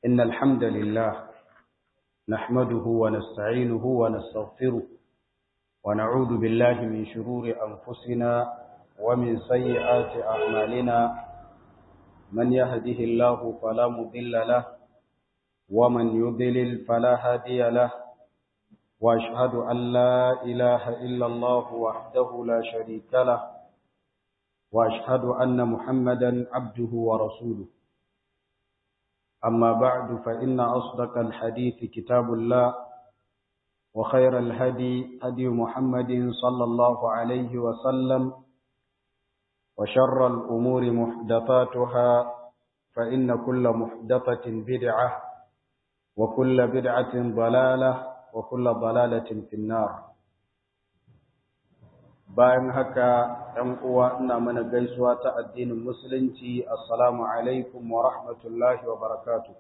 إن الحمد لله نحمده ونستعينه ونستغفره ونعوذ بالله من شرور أنفسنا ومن سيئات أعمالنا من يهده الله فلا مضل له ومن يضلل فلا هادي له وأشهد أن لا إله إلا الله وحده لا شريك له وأشهد أن محمدا عبده ورسوله أما بعد فإن أصدق الحديث كتاب الله وخير الهدي هدي محمد صلى الله عليه وسلم وشر الأمور محدثاتها فإن كل محدثة بدعة وكل بدعة ضلالة وكل ضلالة في النار bayan haka ‘yan uwa ina mana gaisuwa ta addinin musulunci assalamu alaikum wa rahmatullahi wa barakatu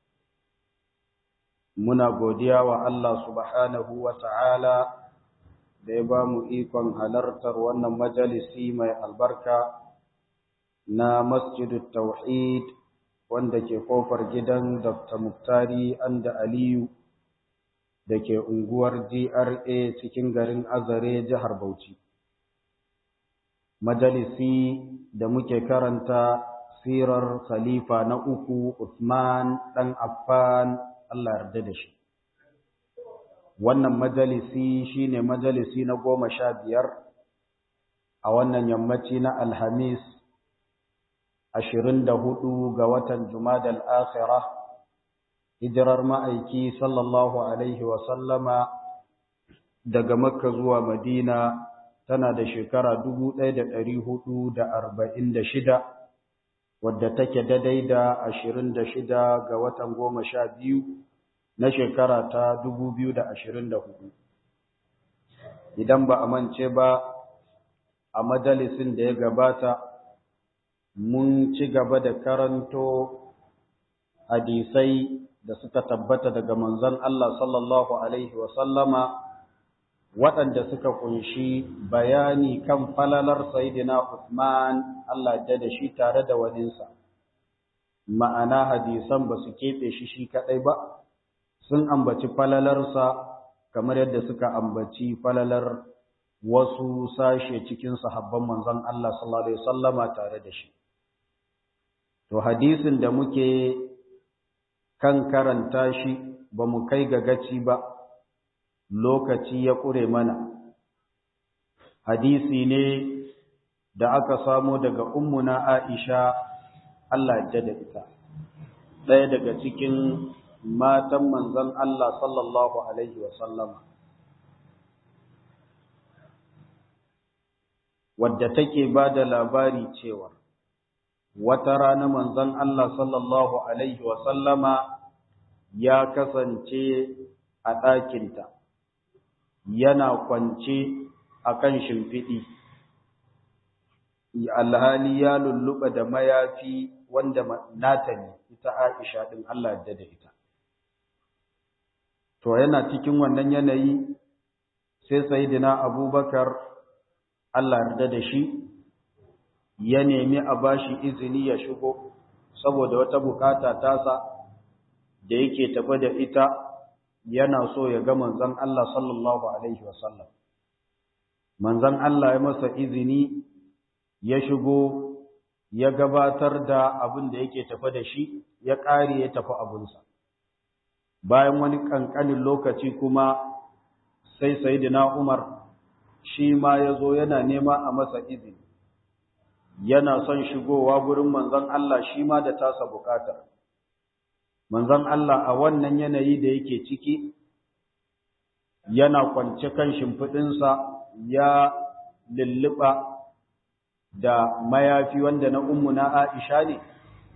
muna godiya wa Allah subhanahu wa ta'ala da ya ba mu ikon halartar wannan majalisi mai albarka na masjidu tauhid wanda ke kofar gidan dr muktari anda aliyu da ke unguwar gra cikin garin azare jihar bauchi majalisi da muke karanta sirar khalifa na uku Uthman ɗan Affan Allah yarda da shi. Wannan majalisi shine majalisi na goma sha biyar a wannan yammaci na Alhamis ashirin da hudu ga watan Jumadal Akhira hijirar ma'aiki sallallahu Alaihi wasallama daga Makka zuwa Madina tana da shekara dubu ɗaya da ɗari hudu da arba'in da shida wadda take daidai da ashirin da shida ga watan goma sha biyu na shekara ta dubu biyu da ashirin da hudu idan ba a mance ba a majalisin da ya gabata mun ci gaba da karanto hadisai da suka tabbata daga manzon Allah sallallahu alaihi wasallama waɗanda suka kunshi bayani kan falalar Sayyidina Uthman Allah da da shi tare da waninsa. Ma'ana hadisan ba su keɓe shi shi kaɗai ba, sun ambaci falalarsa kamar yadda suka ambaci falalar wasu sashe cikin sahabban manzon Allah sallallahu Alaihi wasallama tare da shi. To hadisin da muke kan karanta shi ba mu kai ga gaci ba. lokaci ya ƙure mana. Hadisi ne da aka samo daga ummuna Aisha Allah ya da ita, ɗaya daga cikin matan manzon Allah sallallahu Alaihi wasallama. Wadda take ba da labari cewa, wata rana manzon Allah sallallahu Alaihi wasallama ya kasance a ɗakinta. yana kwance a kan shimfiɗi, alhali ya lulluɓa da mayafi wanda nata ne, ita Aisha ɗin Allah da da ita. To, yana cikin wannan yanayi, sai Sayyidina Abubakar Allah yarda da shi, ya nemi a bashi izini ya shigo, saboda wata bukata tasa da yake tafi da ita yana so ya ga manzon Allah sallallahu alaihi wasallam manzon Allah ya masa izini ya shigo ya gabatar da abin da yake tafi da shi ya ƙare ya tafi abunsa bayan wani ƙanƙanin lokaci kuma sai sayyidina Umar shi ma ya zo yana nema a masa izini yana son shigowa gurin manzon Allah shi ma da tasa bukatar manzon Allah a wannan yanayi da yake ciki yana kwance kan shimfiɗinsa ya lulluɓa da mayafi wanda na ummuna Aisha ne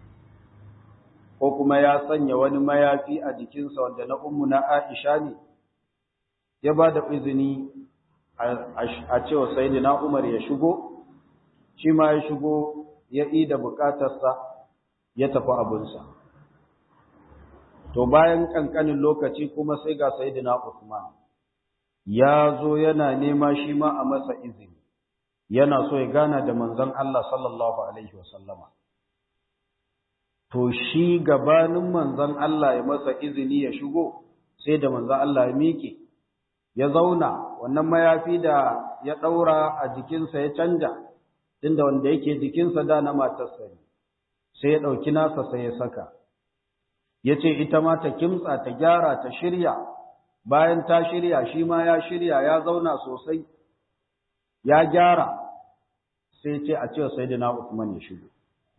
ko kuma ya sanya wani mayafi a jikinsa wanda na ummuna Aisha ne ya ba da izini a cewa sayyidina Umar ya shigo shi ma ya shigo ya ida bukatarsa ya tafi abunsa to bayan kankanin lokaci kuma sai ga sayyidina Uthman ya zo yana nema shi ma a masa izini yana so ya gana da manzon Allah sallallahu alaihi wasallama to shi gabanin manzon Allah ya masa izini ya shigo sai da manzon Allah ya miƙe ya zauna wannan mayafi da ya ɗaura a jikinsa ya canja tunda wanda yake jikinsa da na matarsa ne sai ya ɗauki nasa sai ya saka ya ce ita ma ta kimtsa ta gyara ta shirya bayan ta shirya shi ma ya shirya ya zauna sosai ya gyara sai ce a ce sayyidina Uthman ya shigo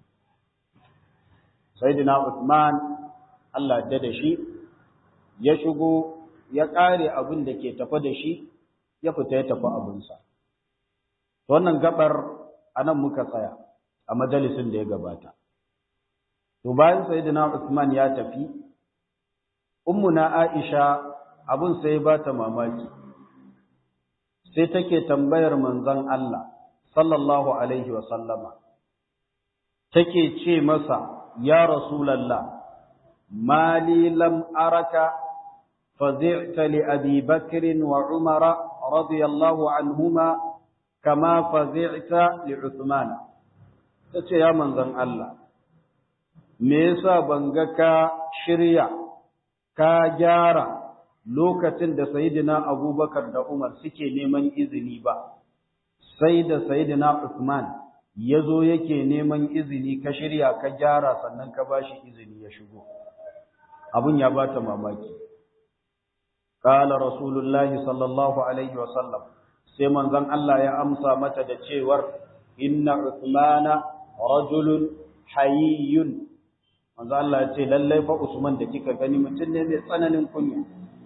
sayyidina Uthman Allah da da shi ya shigo ya kare abin da ke tafa da shi ya fita ya tafi abinsa wannan gabar anan muka tsaya a majalisin da ya gabata to bayan sayyidina Uthman ya tafi ummuna Aisha abun sai ba ta mamaki sai take tambayar manzon Allah sallallahu alaihi wa sallama take ce masa ya rasulullah mali lam araka fazi'ta li abi bakr wa umara radiyallahu anhuma kama fazi'ta li uthman tace ya manzon Allah me yasa banga ka shirya ka gyara lokacin da Sayyidina Abubakar da Umar suke neman izini ba, sai da Sayyidina Uthman ya zo yake neman izini ka shirya ka gyara sannan ka ba shi izini ya shigo. Abun ya ba ta mamaki. Ƙala Rasulullahi sallallahu Alaihi wasallam, sai manzon Allah ya amsa mata da cewar, Inna Uthmana rajulun hayyun. Manzon Allah ya ce, lallai fa Usman da kika gani mutum ne mai tsananin kunya.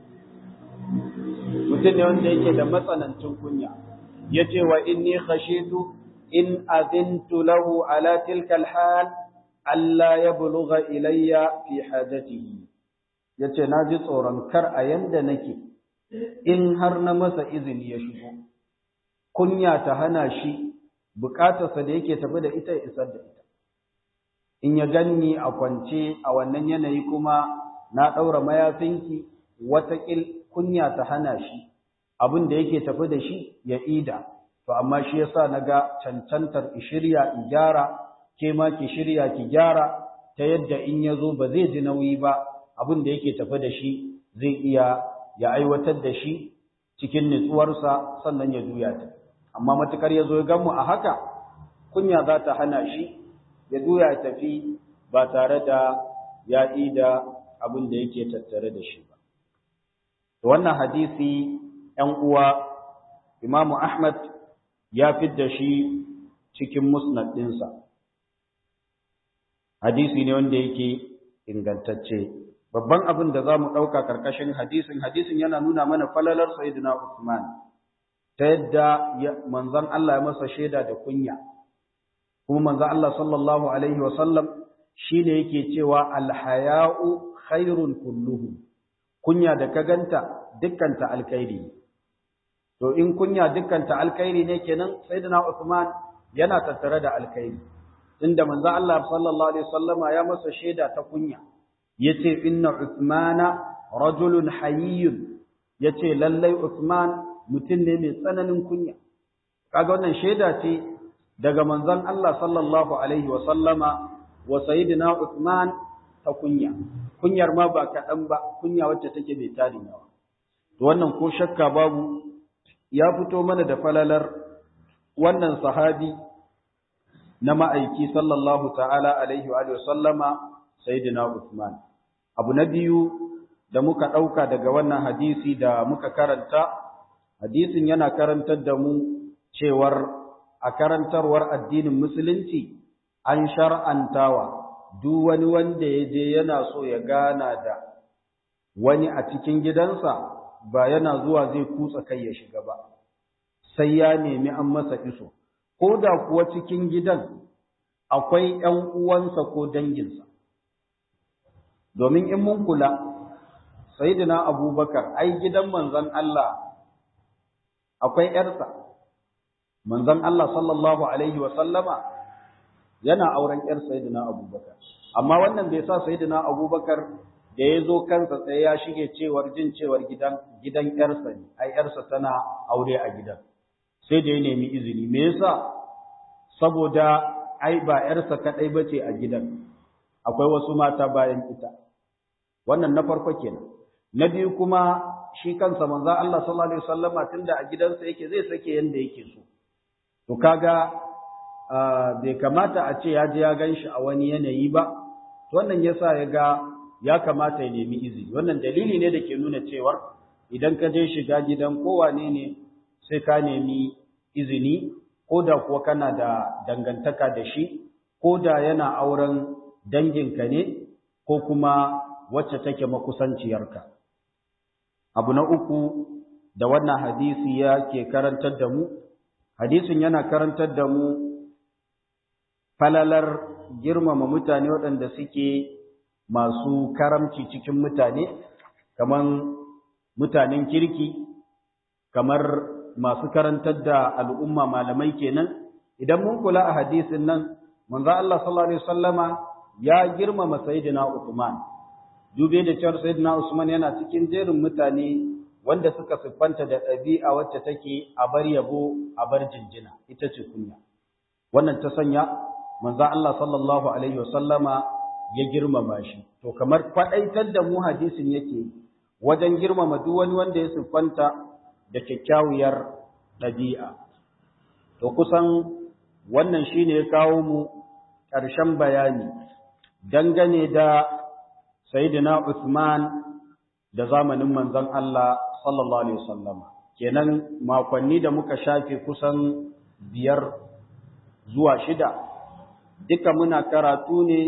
mutum ne wanda yake da matsanancin kunya ya ce wa inni khashitu in azintu lahu ala tilka alhal alla yablugha ilayya fi hajatihi yace na ji tsoron kar a yanda nake in har na masa izini ya shigo kunya ta hana shi bukatarsa da yake tafi da ita ya isar da ita in ya ganni a kwance a wannan yanayi kuma na ɗaura mayafinki watakil kunya ta hana shi abin da yake tafi da shi ya ida to amma shi yasa naga cancantar shirya in gyara ke ma ki shirya ki gyara ta yadda in yazo ba zai ji nauyi ba abin da yake tafi da shi zai iya ya aiwatar da shi cikin nutsuwarsa sannan ya juya ta amma matukar yazo ya gamu a haka kunya za ta hana shi ya juya ya tafi ba tare da ya ida abin da yake tattare da shi ba wannan hadisi ‘yan uwa imamu Ahmad ya fidda shi cikin musnad ɗinsa hadisi ne wanda yake ingantacce babban abin da za mu ɗauka ƙarƙashin hadisin hadisin yana nuna mana falalar Sayyidina Usman ta yadda manzon Allah ya masa shaida da kunya kuma manzon Allah sallallahu alaihi wasallam shine yake cewa alhaya'u khairun kulluhu kunya da ka ganta dukkanta alkhairi to in kunya dukkanta alkhairi ne kenan sayyidina Uthman yana tattare da alkhairi inda manzo Allah sallallahu alaihi wasallama ya masa shaida ta kunya yace inna Uthmana rajulun hayyun yace lallai Uthman mutum ne mai tsananin kunya kaga wannan shaida ce daga manzon Allah sallallahu alaihi wasallama wa sayyidina Uthman ta kunya kunyar ma ba kaɗan ba kunya wacce take mai tarin yawa to wannan ko shakka babu ya fito mana da falalar wannan sahabi na ma'aiki sallallahu ta'ala alaihi wa sallama sayyidina Uthman abu na biyu da muka ɗauka daga wannan hadisi da muka karanta hadisin yana karantar da mu cewar a karantarwar addinin musulunci an shar'antawa duk wani wanda ya je yana so ya gana da wani a cikin gidansa ba yana zuwa zai kutsa kai ya shiga ba sai ya nemi an masa iso ko da kuwa cikin gidan akwai ‘yan uwansa ko danginsa domin in mun kula sayidina abubakar ai gidan manzon Allah akwai ‘yarsa manzon Allah sallallahu alaihi wa sallama yana auren ‘yar sayidina abubakar amma wannan bai sa sayidina abubakar da ya zo kansa sai ya shige cewar jin cewar gidan gidan ‘yarsa ne ai ‘yarsa tana aure a gidan sai da ya nemi izini me yasa saboda ai ba ‘yarsa kaɗai ba ce a gidan akwai wasu mata bayan ita wannan na farko kenan na biyu kuma shi kansa manzo Allah sallallahu alaihi wasallama tunda a gidansa yake zai sake yanda yake so to kaga bai kamata a ce ya je ya ganshi a wani yanayi ba wannan yasa ya ga ya kamata ya nemi izini wannan dalili ne da ke nuna cewar idan ka je shiga gidan kowane ne sai ka nemi izini ko da kuwa kana da dangantaka da shi ko da yana auren danginka ne ko kuma wacce take makusanciyarka abu na uku da wannan hadisi ya ke karantar da mu hadisin yana karantar da mu falalar girmama mutane waɗanda suke masu karamci cikin mutane kamar mutanen kirki kamar masu karantar da al'umma malamai kenan idan mun kula a hadisin nan manzo Allah sallallahu alaihi wasallama ya girmama sayyidina Uthman dube da cewa sayyidina Usman yana cikin jerin mutane wanda suka siffanta da ɗabi'a wacce take a bar yabo a bar jinjina ita ce kunya wannan ta sanya manzo Allah sallallahu alaihi wasallama ya girmama shi to kamar faɗaitar da mu hadisin yake wajen girmama duk wani wanda ya siffanta da kyakkyawar ɗabi'a to kusan wannan shine ya kawo mu ƙarshen bayani dangane da sayyidina Usman da zamanin manzon Allah sallallahu alaihi wasallam kenan makonni da muka shafe kusan biyar zuwa shida duka muna karatu ne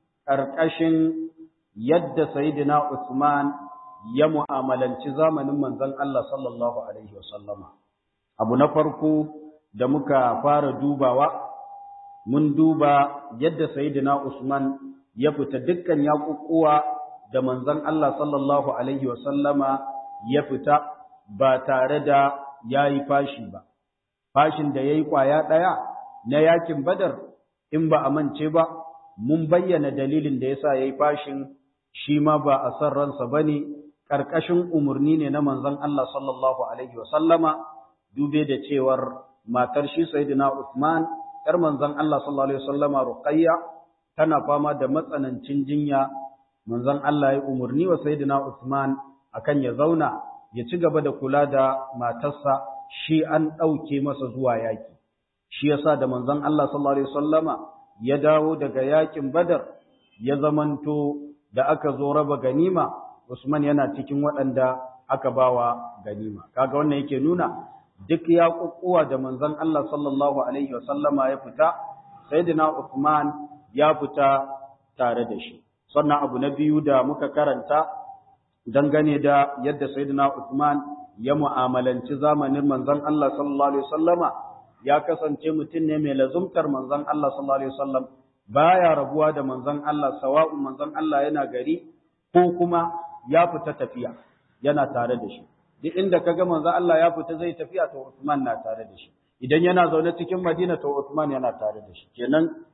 ƙarƙashin yadda sayyidina Usman ya mu'amalanci zamanin manzon Allah sallallahu alaihi wasallama abu na farko da muka fara dubawa mun duba yadda sayyidina Usman ya fita dukkan yaƙuƙuwa da manzon Allah sallallahu alaihi wasallama ya fita ba tare da yayi fashi ba fashin da yayi kwaya ɗaya na yakin Badar in ba a mance ba mun bayyana dalilin da yasa yayi fashin shi ma ba a san ransa bane karkashin umurni ne na manzon Allah sallallahu alaihi wasallama dube da cewar matar shi sayyidina Uthman yar manzon Allah sallallahu alaihi wasallama Ruqayya tana fama da matsanancin jinya manzon Allah ya umurni wa sayyidina Uthman akan ya zauna ya ci gaba da kula da matarsa shi an ɗauke masa zuwa yaki shi yasa da manzon Allah sallallahu alaihi wasallama ya dawo daga yakin Badar ya zamanto da aka zo raba ganima Usman yana cikin waɗanda aka bawa ganima kaga wannan yake nuna duk ya kukkuwa da manzon Allah sallallahu alaihi wasallama ya fita sayyidina Uthman ya fita tare da shi sannan abu na biyu da muka karanta dangane da yadda sayyidina Uthman ya mu'amalanci zamanin manzon Allah sallallahu alaihi wasallama ya kasance mutum ne mai lazumtar manzon Allah sallallahu alaihi wasallam baya rabuwa da manzon Allah sawa'un manzon Allah yana gari ko kuma ya fita tafiya yana tare da shi duk inda kaga manzon Allah ya fita zai tafiya to Uthman na tare da shi idan yana zaune cikin Madina to Uthman yana tare da shi kenan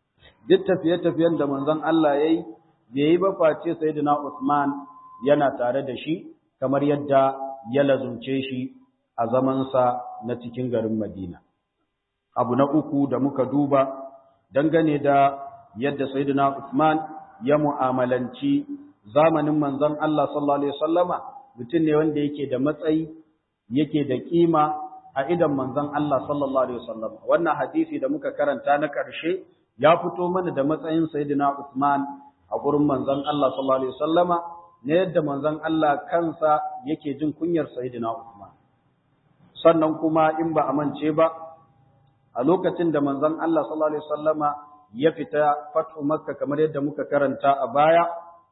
duk tafiye-tafiyen da manzon Allah yayi bai yi ba face sayyidina Uthman yana tare da shi kamar yadda ya lazumce shi a zamansa na cikin garin Madina abu na uku da muka duba dangane da yadda sayyidina Uthman ya mu'amalanci zamanin manzon Allah sallallahu alaihi wasallama mutum ne wanda yake da matsayi yake da kima a idan manzon Allah sallallahu alaihi wasallama wannan hadisi da muka karanta na ƙarshe ya fito mana da matsayin sayyidina Uthman a gurin manzon Allah sallallahu alaihi wasallama ne yadda manzon Allah kansa yake jin kunyar sayyidina Uthman sannan kuma in ba a mance ba a lokacin da manzon Allah sallallahu alaihi wasallama ya fita fatu makka kamar yadda muka karanta a baya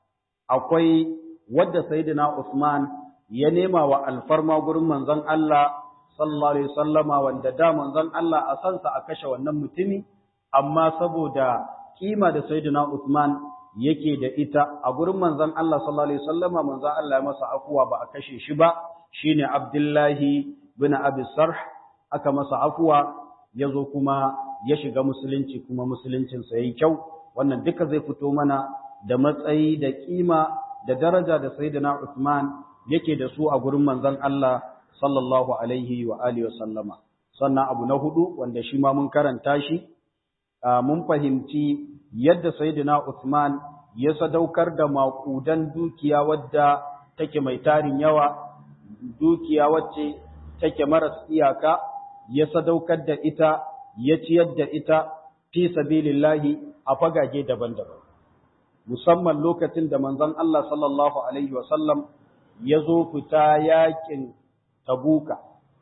akwai wadda sayyidina Usman ya nema wa alfarma gurin manzon Allah sallallahu alaihi wasallama wanda da manzon Allah a sansa a kashe wannan mutumi amma saboda kima da sayyidina Usman yake da ita a gurin manzon Allah sallallahu alaihi wasallama manzon Allah ya masa afuwa ba a kashe shi ba shine Abdullahi bin Abi Sarh aka masa afuwa ya zo kuma ya shiga musulunci kuma musuluncinsa ya yi kyau wannan duka zai fito mana da matsayi da kima da daraja da sayyidina Uthman yake da su a gurin manzon Allah sallallahu alaihi wa alihi wa sallama sannan abu na hudu wanda shi ma mun karanta shi mun fahimci yadda sayyidina Uthman ya sadaukar da maƙudan dukiya wadda take mai tarin yawa dukiya wacce take maras iyaka ya sadaukar da ita ya ciyar da ita fi sabilillahi a fagage daban-daban musamman lokacin da manzon Allah sallallahu alaihi wasallam ya zo fita yakin tabuka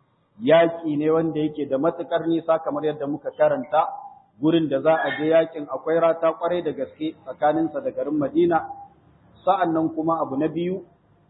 yaki ne wanda yake da matukar nisa kamar yadda muka karanta gurin da za a je yakin akwai rata kwarai da gaske tsakaninsa da garin Madina sa'annan kuma abu na biyu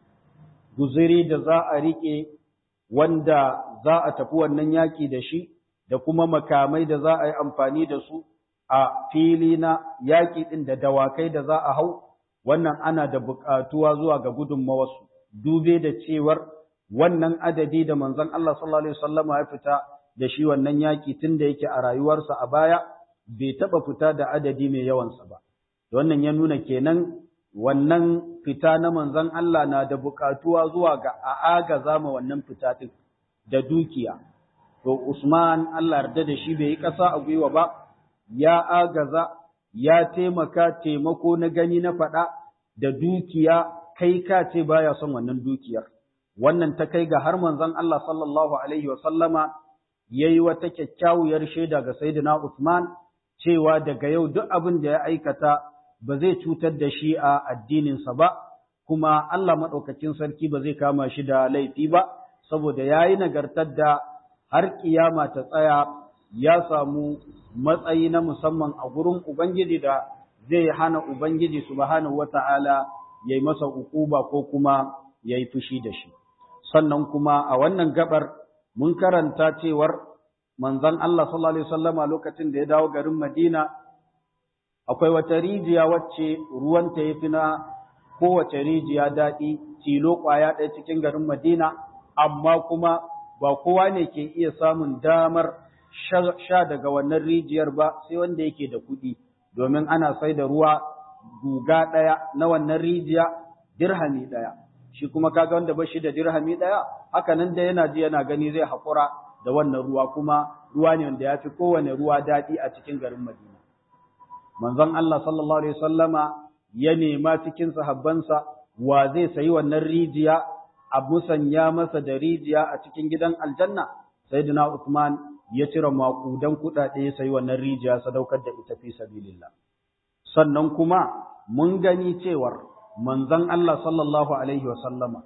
guziri da za a rike wanda za a tafi wannan yaki da shi da kuma makamai da za a yi amfani da su a fili na yaƙi ɗin da dawakai da za a hau, wannan ana da buƙatuwa zuwa ga gudunmawarsu, dube da cewar wannan adadi da manzon Allah sallallahu Alaihi wasallama ya fita da shi wannan yaƙi tun da yake a rayuwarsa a baya, bai taɓa fita da adadi mai yawansa ba. Wannan ya nuna kenan wannan fita na manzon Allah na da buƙatuwa zuwa ga a agaza ma wannan fita ɗin da dukiya. To Usman Allah yarda da shi bai yi ƙasa a gwiwa ba, ya agaza, ya taimaka taimako na gani na faɗa da dukiya kai ka ce baya son wannan dukiyar. Wannan ta kai ga har manzon Allah sallallahu Alaihi wasallama ya yi wata kyakkyawar shaida ga Sayyidina Usman cewa daga yau duk abin da ya aikata ba zai cutar da shi a addininsa ba, kuma Allah maɗaukacin sarki ba zai kama shi da laifi ba, saboda ya yi nagartar da har ƙiyama ta tsaya ya samu matsayi na musamman a gurin Ubangiji da zai hana Ubangiji subhanahu wata'ala ya yi masa ukuba ko kuma ya yi fushi da shi. Sannan kuma a wannan gabar mun karanta cewar manzon Allah sallallahu Alaihi wasallama lokacin da ya dawo garin Madina akwai wata rijiya wacce ruwanta ya fi na kowace rijiya daɗi tilo ƙwaya ɗaya cikin garin Madina amma kuma ba kowa ne ke iya samun damar sha daga wannan rijiyar ba sai wanda yake da kuɗi domin ana sai da ruwa guga ɗaya na wannan rijiya dirhami ɗaya shi kuma kaga wanda ba shi da dirhami ɗaya haka nan da yana ji yana gani zai haƙura da wannan ruwa kuma ruwa ne wanda ya fi kowane ruwa daɗi a cikin garin Madina manzon Allah sallallahu alaihi wasallama ya nema cikin sahabbansa wa zai sayi wannan rijiya a musanya masa da rijiya a cikin gidan aljanna sayyidina Uthman ya cire makudan kuɗaɗe ya sayi wannan rijiya sadaukar da ita fi sabilillah sannan kuma mun gani cewar manzon Allah sallallahu alaihi wasallama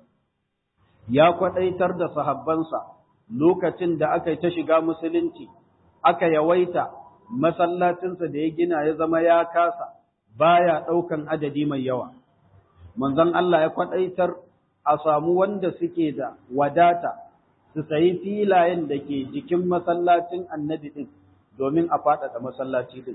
ya kwadaitar da sahabbansa lokacin da aka yi ta shiga musulunci aka yawaita masallacinsa da ya gina ya zama ya kasa baya ɗaukan adadi mai yawa manzon Allah ya kwadaitar a samu wanda suke da wadata su sayi filayen da ke jikin masallacin annabi ɗin domin a faɗaɗa masallaci ɗin.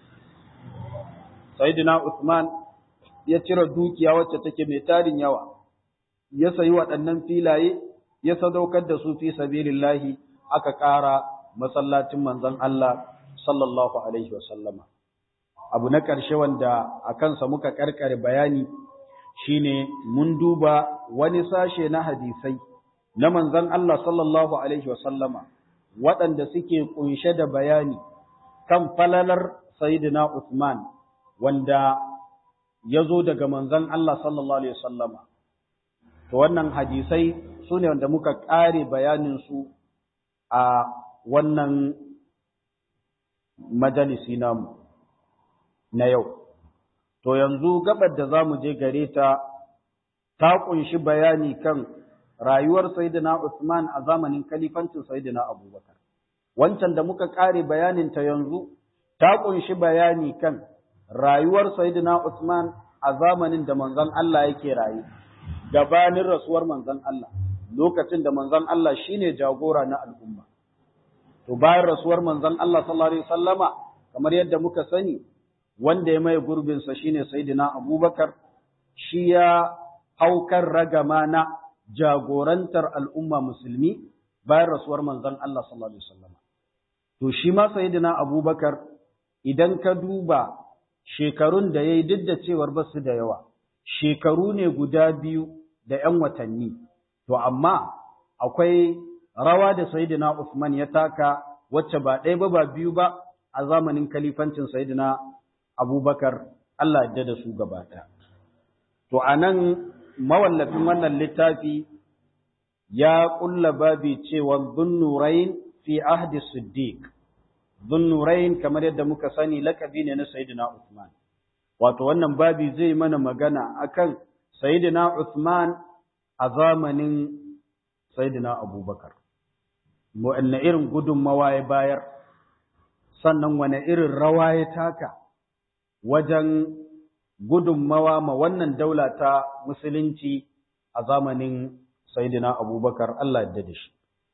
Sayyidina Usman ya cire dukiya wacce take mai tarin yawa, ya sayi waɗannan filaye, ya sadaukar da su fi sabilillahi aka ƙara masallacin manzon Allah sallallahu Alaihi wasallama. Abu na ƙarshe wanda a kansa muka ƙarƙare bayani shine mun duba wani sashe na hadisai. na manzon Allah sallallahu Alaihi wasallama waɗanda suke ƙunshe da bayani kan falalar Sayyidina Uthman wanda ya zo daga manzon Allah sallallahu Alaihi wasallama. To wannan hadisai su ne wanda muka ƙare bayaninsu a wannan majalisi namu na yau. To yanzu gabar da za mu je gare ta ta ƙunshi bayani kan rayuwar Sayyidina Usman a zamanin kalifancin Sayyidina Abubakar. Wancan da muka ƙare bayanin ta yanzu ta ƙunshi bayani kan rayuwar Sayyidina Usman a zamanin da manzon Allah yake rayu, gabanin rasuwar manzon Allah, lokacin da manzon Allah shine jagora na al'umma. To bayan rasuwar manzon Allah sallallahu alaihi wasallama kamar yadda muka sani wanda ya mai gurbinsa shine Sayyidina Abubakar shi ya haukar ragama na jagorantar al'umma musulmi bayan rasuwar manzon Allah sallallahu Alaihi wasallam. To, shi ma Sayyidina Abubakar idan ka duba shekarun da ya yi duk da cewar ba su da yawa, shekaru ne guda biyu da ‘yan watanni, to, amma akwai rawa da Sayyidina Usman ya taka wacce ba ɗaya ba ba biyu ba a zamanin kalifancin Sayyidina abubakar Allah yadda da su gaba ɗaya to a nan mawallafin wannan littafi ya ƙulla babi cewa zunnurain fi ahdi siddiq zunnurain kamar yadda muka sani lakabi ne na sayyidina Uthman wato wannan babi zai mana magana akan sayyidina Uthman a zamanin sayyidina Abubakar wanne irin gudunmawa ya bayar sannan wane irin rawa ya taka wajen gudunmawa ma wannan daula ta musulunci a zamanin Sayyidina Abubakar Allah yadda da shi.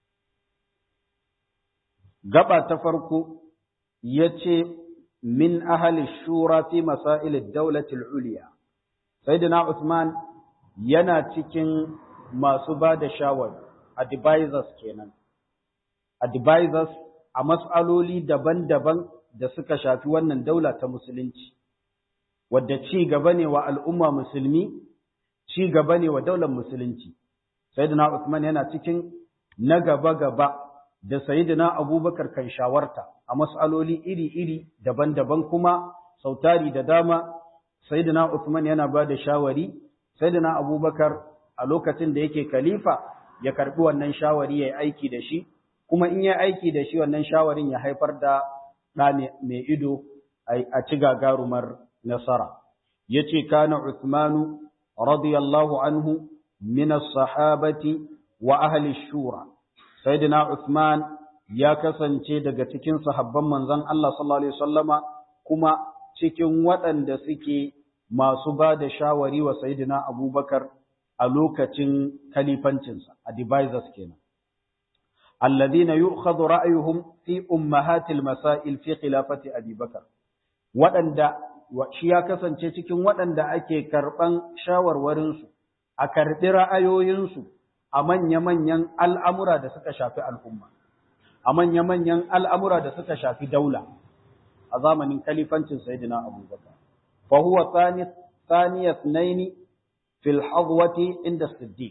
Gaba ta farko ya ce, Min ahali shura fi masailid daulatul uliya. Sayyidina Usman yana cikin masu ba da shawar, advisors kenan. Advisors a mas'aloli daban-daban da suka shafi wannan daula ta musulunci. wadda ci gaba ne wa al'umma musulmi, ci gaba ne wa daular musulunci. Sayyidina Usman yana cikin na gaba-gaba da Sayyidina Abubakar kan shawarta a mas'aloli iri-iri daban-daban kuma sautari da dama Sayyidina Usman yana ba da shawari, Sayyidina Abubakar a lokacin da yake khalifa ya karɓi wannan shawari ya yi aiki da shi, kuma in ya aiki da shi wannan shawarin ya haifar da ɗa mai ido a ci gagarumar nasara yace kana Uthman radiyallahu anhu min as-sahabati wa ahli shura sayyidina Uthman ya kasance daga cikin sahabban manzon Allah sallallahu alaihi wasallama kuma cikin waɗanda suke masu ba da shawari wa sayyidina Abubakar a lokacin kalifancinsa advisors kenan alladhina yu'khadhu ra'yuhum fi ummahatil masail fi khilafati Abi Bakar waɗanda shi ya kasance cikin waɗanda ake karɓan shawarwarinsu, a karɓi ra'ayoyinsu a manya-manyan al'amura da suka shafi al'umma, a manya-manyan al'amura da suka shafi daula a zamanin kalifancin Sayyidina Abubakar. Fahuwa tsaniyat naini fil hazwati inda Siddiq.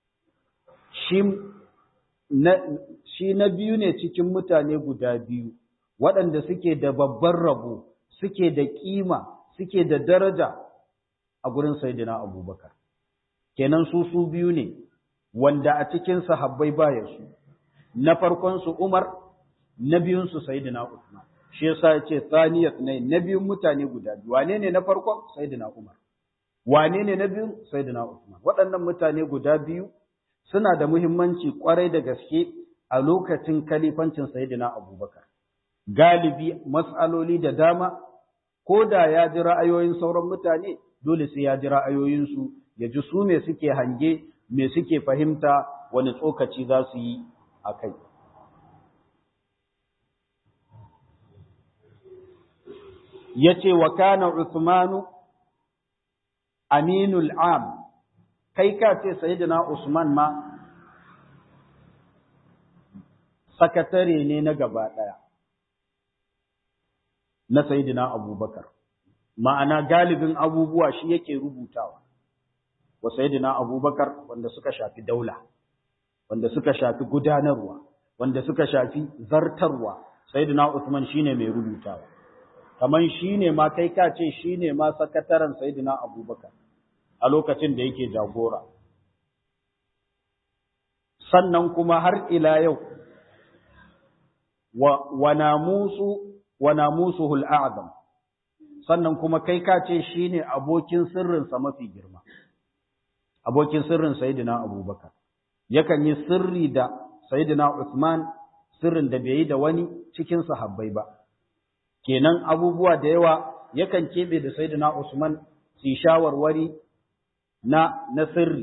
Shi na biyu ne cikin mutane guda biyu, waɗanda suke da babban rabo suke da kima suke da daraja a gurin Sayyidina Abubakar kenan su su biyu ne wanda a cikin sahabbai baya su na farkon su Umar na biyun su Sayyidina Uthman shi yasa yace thaniyat ne na biyun mutane guda biyu wane ne na farkon Sayyidina Umar wane ne na biyun Sayyidina Uthman waɗannan mutane guda biyu suna da muhimmanci kwarai da gaske a lokacin kalifancin Sayyidina Abubakar galibi mas'aloli da dama ko da ya ji ra'ayoyin sauran mutane dole sai ya ji ra'ayoyinsu ya ji su me suke hange me suke fahimta wani tsokaci za su yi a kai ya ce wa kana Usmanu aminul am kai ka ce sayyidina Usman ma sakatare ne na gaba ɗaya na Sayyidina Abubakar. Ma'ana galibin abubuwa shi yake rubutawa wa Sayyidina Abubakar wanda suka shafi daula, wanda suka shafi gudanarwa, wanda suka shafi zartarwa, Sayyidina Usman shine mai rubutawa. Kaman shine ma kai ka ce shine ma sakataren Sayyidina Abubakar a lokacin da yake jagora. Sannan kuma har ila yau wa, wa namusu wa namusuhul a'zam sannan kuma kai ka ce shine abokin sirrinsa mafi girma abokin sirrin sayyidina abubakar yakan yi sirri da sayyidina usman sirrin da bai yi da wani cikin sahabbai ba kenan abubuwa da yawa yakan kebe da sayyidina usman su shawarwari na na sirri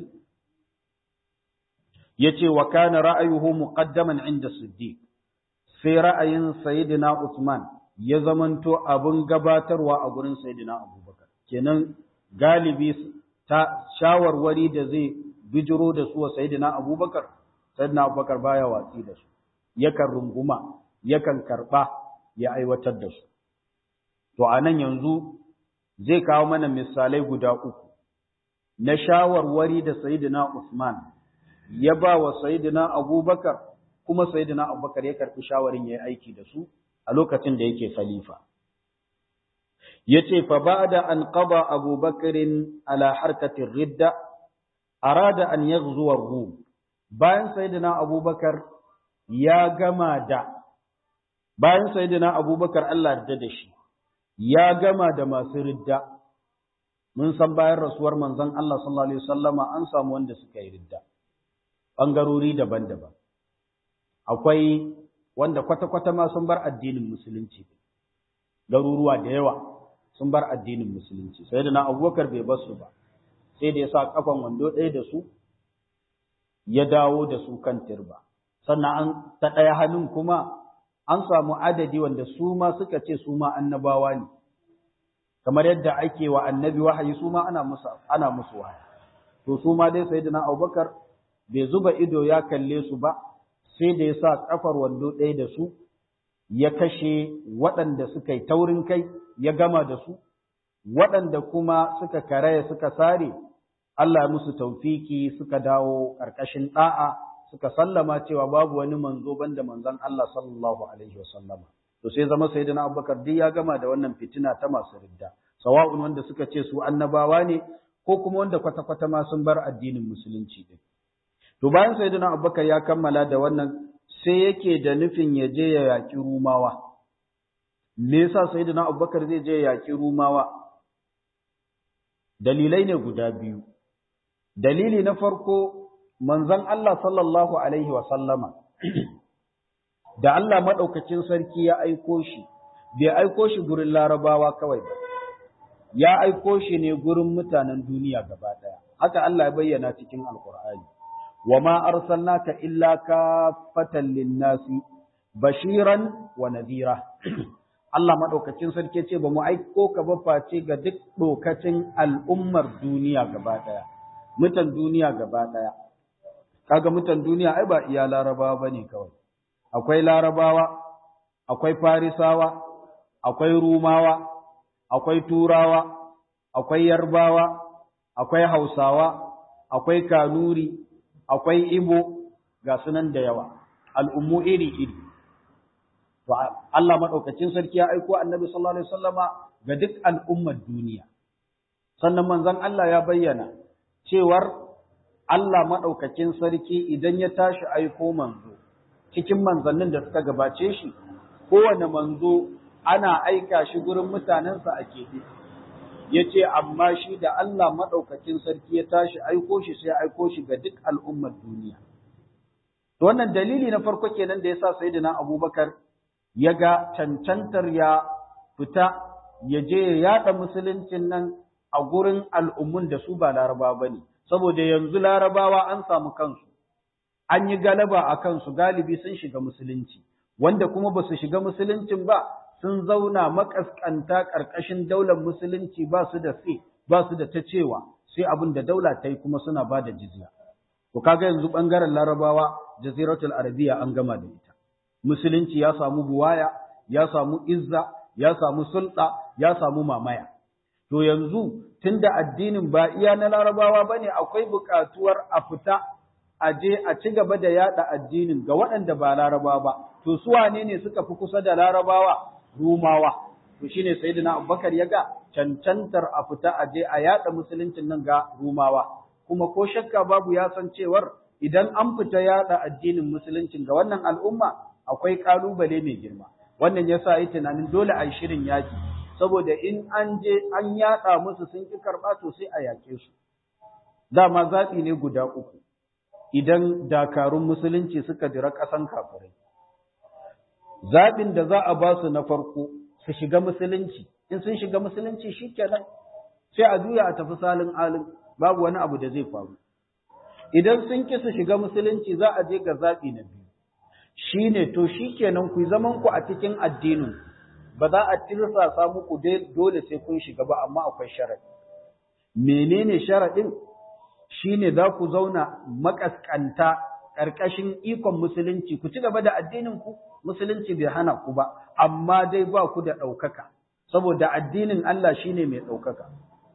yace wa kana ra'ayuhu muqaddaman inda siddiq sai ra'ayin sayyidina usman ya zamanto abin gabatarwa a gurin Sayyidina Abubakar. Kenan galibi ta shawarwari da zai bijiro da su wa Sayyidina Abubakar, Sayyidina Abubakar baya watsi da su, yakan runguma, yakan karɓa ya aiwatar da su. To a nan yanzu zai kawo mana misalai guda uku na shawarwari da Sayyidina Usman ya ba wa Sayyidina Abubakar kuma Sayyidina Abubakar ya karɓi shawarin ya yi aiki da su a lokacin da yake khalifa. yace fa ba'da an qada Abu Bakr ala harkati ridda arada an yaghzu ar-Rum bayan sayyidina Abu Bakar ya gama da bayan sayyidina Abu Bakar Allah da da shi ya gama da masu ridda mun san bayan rasuwar manzon Allah sallallahu alaihi wasallama an samu wanda suka yi ridda bangarori daban-daban akwai wanda kwata-kwata ma sun bar addinin musulunci garuruwa da yawa sun bar addinin musulunci sai da na abubakar bai basu ba sai da ya sa kafan wando ɗaya da su ya dawo da su kan turba sannan an ta ɗaya hannun kuma an samu adadi wanda su ma suka ce su ma annabawa ne kamar yadda ake wa annabi wahayi su ma ana musu ana musu wahayi to su ma dai sayyidina abubakar bai zuba ido ya kalle su ba sai da ya sa kafar wando ɗaya da su ya kashe waɗanda suka yi taurin kai ya gama da su, waɗanda kuma suka karaya suka sare, Allah ya musu taufiki suka dawo ƙarƙashin ɗa'a suka sallama cewa babu wani manzo banda manzon Allah sallallahu alaihi wasallama. To sai zama sayyidina Abubakar duk ya gama da wannan fitina ta masu ridda, sawa'un wanda suka ce su annabawa ne ko kuma wanda kwata-kwata ma sun bar addinin musulunci din. To bayan sayyidina Abubakar ya kammala da wannan sai yake da nufin ya je ya yaƙi Rumawa. Me yasa Sayyidina Abubakar zai je ya yaƙi Rumawa? Dalilai ne guda biyu. Dalili na farko manzon Allah sallallahu alaihi wa sallama da Allah madaukakin sarki ya aiko shi bai aiko shi gurin Larabawa kawai ba. Ya aiko shi ne gurin mutanen duniya gaba ɗaya. Haka Allah ya bayyana cikin Alƙur'ani. وما أرسلناك إلا كافة للناس بشيرا ونذيرا Allah maɗaukacin sarki ce ba mu aiko ka ba face ga duk ɗokacin al'ummar duniya gaba ɗaya, mutan duniya gaba ɗaya. Kaga mutan duniya ai ba iya larabawa ba ne kawai. Akwai larabawa, akwai farisawa, akwai rumawa, akwai turawa, akwai yarbawa, akwai hausawa, akwai kanuri, akwai Ibo ga sunan da yawa, al'ummu iri-iri. Allah maɗaukacin sarki ya aiko annabi sallallahu Alaihi wasallama ga duk al'ummar duniya. Sannan manzon Allah ya bayyana cewar Allah maɗaukacin sarki idan ya tashi aiko manzo, cikin manzannin da suka gabace shi, kowane manzo ana aika shi gurin mutanensa a keɓe. ya ce amma shi da Allah maɗaukacin sarki ya tashi aiko shi sai aiko shi ga duk al'ummar duniya. Wannan dalili na farko kenan da ya sa Sayyidina Abubakar ya ga cancantar ya fita ya je ya yaɗa musuluncin nan a gurin al'ummun da su ba laraba ba ne, saboda yanzu larabawa an samu kansu, an yi galaba a kansu galibi sun shiga musulunci, wanda kuma ba su shiga musuluncin ba sun zauna makaskanta ƙarƙashin daular musulunci ba su da sai ba su da ta cewa sai abin da daula ta yi kuma suna ba da jizya. To kaga yanzu ɓangaren larabawa jaziratul arabiya an gama da ita. Musulunci ya samu buwaya, ya samu izza, ya samu sulɗa, ya samu mamaya. To yanzu tunda addinin ba iya na larabawa ba ne akwai buƙatuwar a fita a je a ci gaba da yaɗa addinin ga waɗanda ba larabawa ba. To su wane ne suka fi kusa da larabawa? Rumawa. To shine Sayyidina Abubakar ya ga cancantar a fita a je a yada musuluncin nan ga Rumawa. Kuma ko shakka babu ya san cewar idan an fita yada addinin musuluncin ga wannan al'umma akwai kalubale mai girma. Wannan yasa yi tunanin dole a yi shirin yaki. Saboda in an je an yada musu sun ki karɓa to sai a yake su. Dama zaɓi ne guda uku. Idan dakarun musulunci suka jira ƙasan kafirai. zaɓin da za a ba su na farko su shiga musulunci in sun shiga musulunci shi kenan sai a juya a tafi salin alin babu wani abu da zai faru idan sun ki su shiga musulunci za a je ga zaɓi na biyu shi ne to shi kenan ku zaman ku a cikin addinin ba za a tirsasa muku dole sai kun shiga ba amma akwai sharaɗi menene sharaɗin shine za ku zauna makaskanta ƙarƙashin ikon musulunci ku ci gaba da addinin ku musulunci bai hana ku ba amma dai ba ku da ɗaukaka saboda addinin Allah shine mai ɗaukaka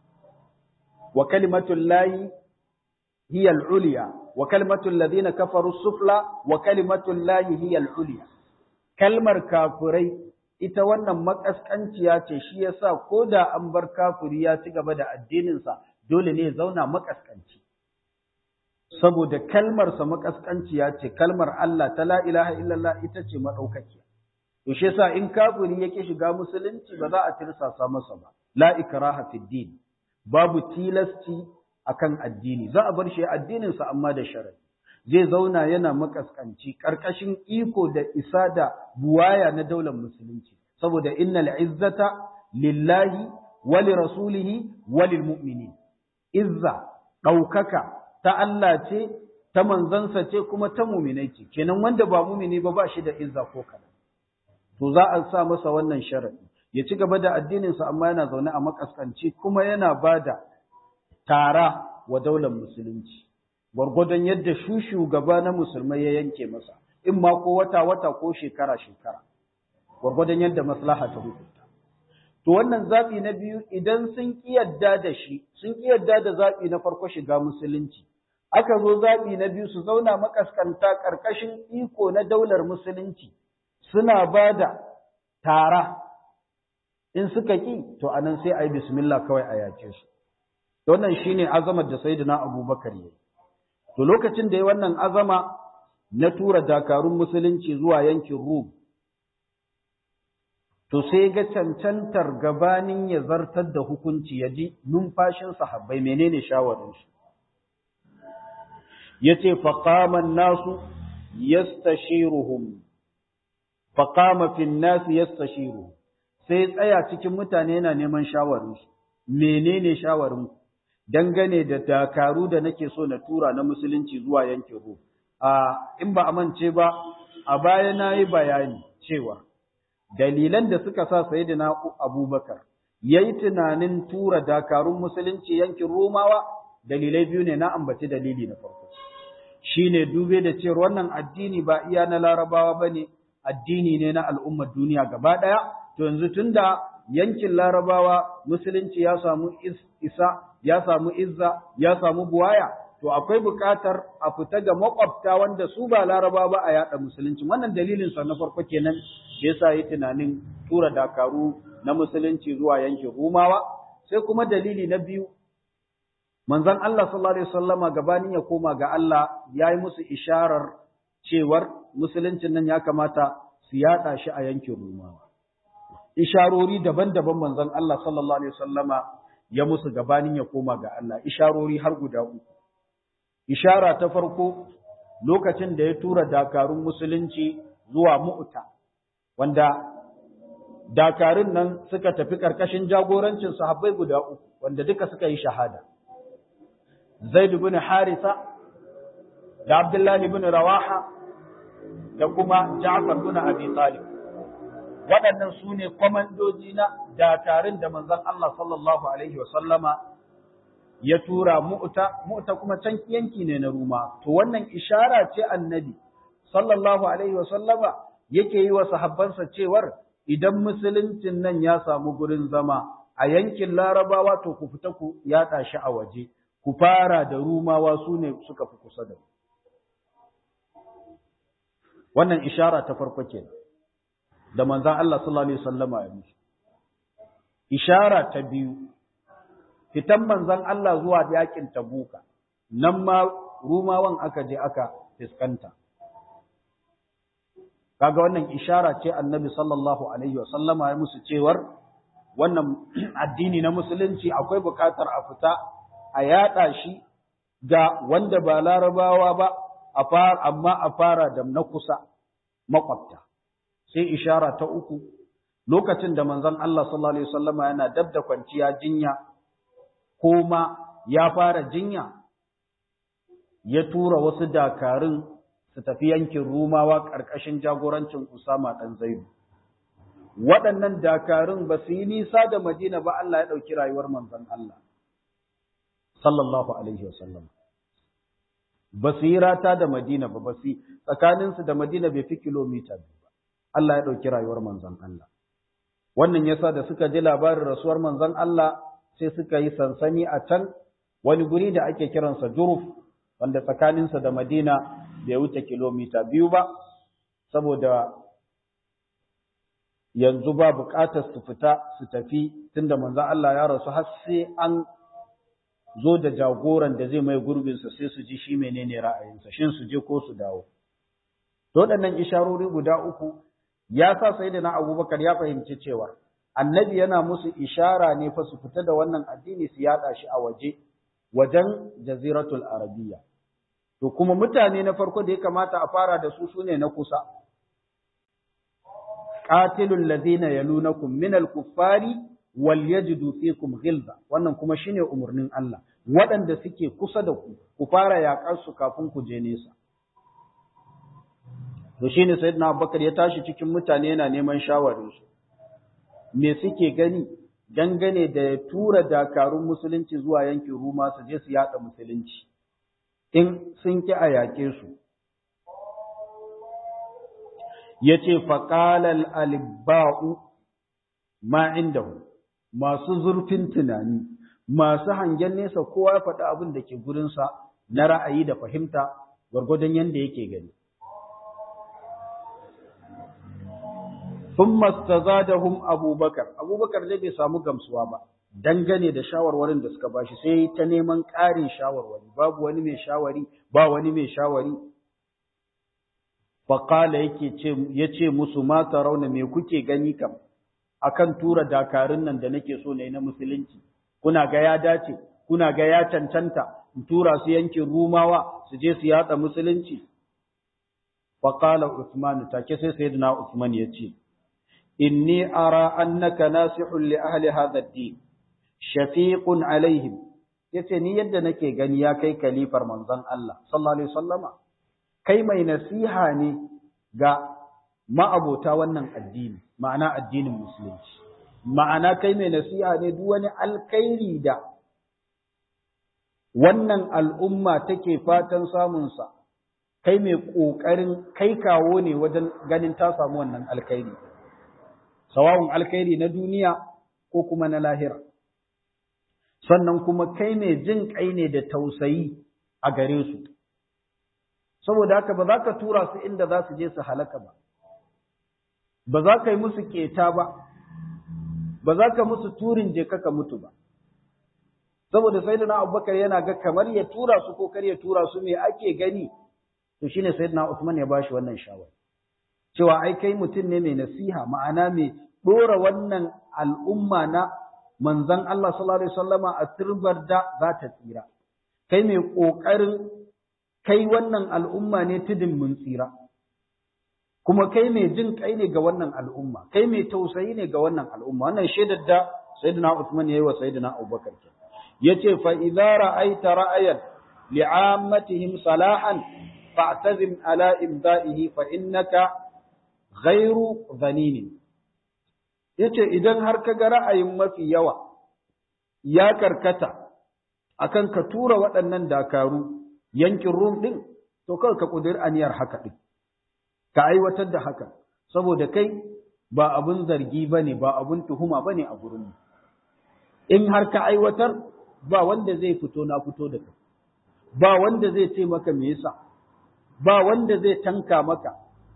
wa kalimatul lahi hiya al-ulya wa kalimatul ladina kafaru sufla wa kalimatul lahi hiya al-ulya kalmar kafirai ita wannan makaskanciya ce shi yasa ko da an bar kafiri ya ci gaba da addininsa dole ne ya zauna makaskanci saboda kalmarsa makaskanciya ce kalmar Allah ta la ilaha illallah ita ce madaukakiya to shi yasa in kafiri yake shiga musulunci ba za a tirsasa masa ba la ikraha fid din babu tilasci akan addini za a bar shi addinin sa amma da sharadi zai zauna yana makaskanci karkashin iko da isa da buwaya na daular musulunci saboda innal izzata lillahi wa li rasulihi wa lil mu'minin izza daukaka ta Allah ce ta manzansa ce kuma ta mu'minai ce kenan wanda ba mu'mini ba ba shi da izza ko kana to za a sa masa wannan sharadi ya ci gaba da addininsa amma yana zaune a makaskanci kuma yana bada tara wa daular musulunci gwargwadon yadda shu shugaba na musulmai ya yanke masa in ma ko wata wata ko shekara shekara gwargwadon yadda maslaha ta hukunta to wannan zabi na biyu idan sun kiyarda da shi sun kiyarda da zabi na farko shiga musulunci aka zo zabi na biyu su zauna makaskanta karkashin iko na daular musulunci suna bada tara in suka ki to anan sai ayi bismillah kawai a yace su wannan shine azamar da sayyidina abubakar yayi to lokacin da ya wannan azama na tura dakarun musulunci zuwa yankin rum to sai ga cancantar gabanin ya zartar da hukunci ya ji numfashin sahabbai menene shawarinsu yace faqaman nasu yastashiruhum faqama fin nas yastashiruhum sai tsaya cikin mutane yana neman shawarinsu menene shawarinku dangane da dakaru da nake so na tura na musulunci zuwa yankin Rum. A in ba amince ba, a baya na yi bayani cewa dalilan da suka sa Sayyidina Abubakar ya yi tunanin tura dakarun musulunci yankin Romawa, dalilai biyu ne na ambaci dalili na farko. Shi ne dube da cewar wannan addini ba iya na larabawa ba ne, addini ne na al'ummar duniya gaba ɗaya, to yanzu tun da yankin larabawa musulunci ya samu isa ya samu izza ya samu buwaya to akwai buƙatar a fita ga makwabta wanda su ba laraba ba a yada musulunci wannan dalilin sa na farko kenan yasa yi tunanin tura dakaru na musulunci zuwa yankin rumawa sai kuma dalili na biyu manzon Allah sallallahu alaihi wasallama gabanin ya koma ga Allah yayi musu isharar cewar musuluncin nan ya kamata su yada shi a yankin rumawa isharori daban-daban manzon Allah sallallahu alaihi wasallama ya musu gabanin ya koma ga Allah isharori har guda uku ishara ta farko lokacin da ya tura dakarun musulunci zuwa mu'ta wanda dakarun nan suka tafi karkashin jagorancin sahabbai guda uku wanda duka suka yi shahada Zaid ibn Harisa da Abdullah ibn Rawaha da kuma Ja'far ibn Abi Talib waɗannan su ne kwamandoji na dakarun da manzon Allah sallallahu Alaihi wasallama ya tura mu'ta, mu'ta kuma can yanki ne na Ruma. To wannan ishara ce annabi sallallahu Alaihi wasallama yake yi wa sahabbansa cewar idan musuluncin nan ya samu gurin zama a yankin larabawa to ku fita ku yaɗa shi a waje, ku fara da Rumawa su ne suka fi kusa da Wannan ishara ta farko kenan. da manzan Allah sallallahu Alaihi wasallama ya musu. Ishara ta biyu, fitan manzan Allah zuwa yakin tabuka, nan ma rumawan aka je aka fiskanta. Kaga wannan ishara ce annabi sallallahu Alaihi wasallama ya musu cewar wannan addini na musulunci akwai bukatar a fita a yaɗa shi ga wanda ba larabawa ba, amma a fara da na kusa makwabta. sai ishara ta uku lokacin da manzon Allah sallallahu alaihi wasallama yana dab da kwanciya jinya ko ma ya fara jinya ya tura wasu dakarun su tafi yankin Rumawa ƙarƙashin jagorancin Usama ɗan Zaidu. Waɗannan dakarun ba su yi nisa da Madina ba Allah ya ɗauki rayuwar manzon Allah. Sallallahu Alaihi wasallam. Ba su yi rata da Madina ba, ba su tsakaninsu da Madina bai fi kilomita biyu. Allah ya ɗauki rayuwar manzon Allah. Wannan yasa da suka ji labarin rasuwar manzon Allah sai suka yi sansani a can wani guri da ake kiransa Juruf wanda tsakaninsa da Madina bai wuce kilomita biyu ba saboda yanzu ba buƙatar su fita su tafi tunda manzo Allah ya rasu har sai an zo da jagoran da zai mai gurbinsa sai su ji shi menene ra'ayinsa shin su je ko su dawo to waɗannan isharori guda uku ya sa sayyidina Abubakar ya fahimci cewa annabi yana musu ishara ne fa su fita da wannan addini su yada shi a waje wajen jaziratul arabiya to kuma mutane na farko da ya kamata a fara da su sune na kusa qatilul ladina yalunakum minal kuffari wal yajidu fikum ghilza wannan kuma shine umurnin Allah waɗanda suke kusa da ku ku fara yaƙar su kafin ku je nesa to shine sayyidina Abubakar ya tashi cikin mutane yana neman shawarin su me suke gani dangane da ya tura dakarun musulunci zuwa yankin Ruma su je su yaɗa musulunci in sun ki a yaƙe su yace faqalal alibba'u ma indahu masu zurfin tunani masu hangen nesa kowa ya faɗi abin da ke gurinsa na ra'ayi da fahimta gwargwadon yadda yake gani ثم استزادهم أبو بكر أبو بكر dai bai samu gamsuwa ba dangane da shawarwarin da suka bashi sai ta neman ƙarin shawarwari babu wani mai shawari ba wani mai shawari faqala yake ce yace musu ma rauna me kuke gani kam akan tura dakarun nan da nake so ne na musulunci kuna ga ya dace kuna ga ya cancanta in tura su yankin rumawa su je su yatsa musulunci faqala usman take sai sayyidina usman yace inni ara annaka nasihun li ahli hadha ad-din shafiqun alaihim yace ni yadda nake gani ya kai kalifar manzon Allah sallallahu alaihi wasallama kai mai nasiha ne ga ma'abota wannan addini ma'ana addinin musulunci ma'ana kai mai nasiha ne duk wani alkhairi da wannan al'umma take fatan samunsa kai mai ƙoƙarin kai kawo ne wajen ganin ta samu wannan alkhairi sawawun alkhairi na duniya ko kuma na lahira sannan kuma kai mai jin kai ne da tausayi a gare su saboda haka ba za ka tura su inda za su je su halaka ba ba za ka yi musu keta ba ba za ka musu turin je ka mutu ba saboda sayyidina abubakar yana ga kamar ya tura su ko kar ya tura su me ake gani to shine sayyidina usman ya bashi wannan shawara cewa ai kai mutum ne mai nasiha ma'ana mai dora wannan al'umma na manzon Allah sallallahu alaihi wasallama a turbar da za ta tsira kai mai kokarin kai wannan al'umma ne tudun mun tsira kuma kai mai jin kai ne ga wannan al'umma kai mai tausayi ne ga wannan al'umma wannan shaidar da sayyidina Uthman yayi wa sayyidina Abubakar ke yace fa idza ra'aita ra'ayan li'ammatihim salahan fa'tazim ala imda'ihi fa innaka ghairu dhanin yace idan har ka ga ra'ayin mafi yawa ya karkata akan ka tura waɗannan dakaru yankin Rum din to kawai ka kudir aniyar haka din ka aiwatar da haka saboda kai ba abun zargi bane ba abun tuhuma bane a gurin in har ka aiwatar ba wanda zai fito na fito da kai ba wanda zai ce maka me yasa ba wanda zai tanka maka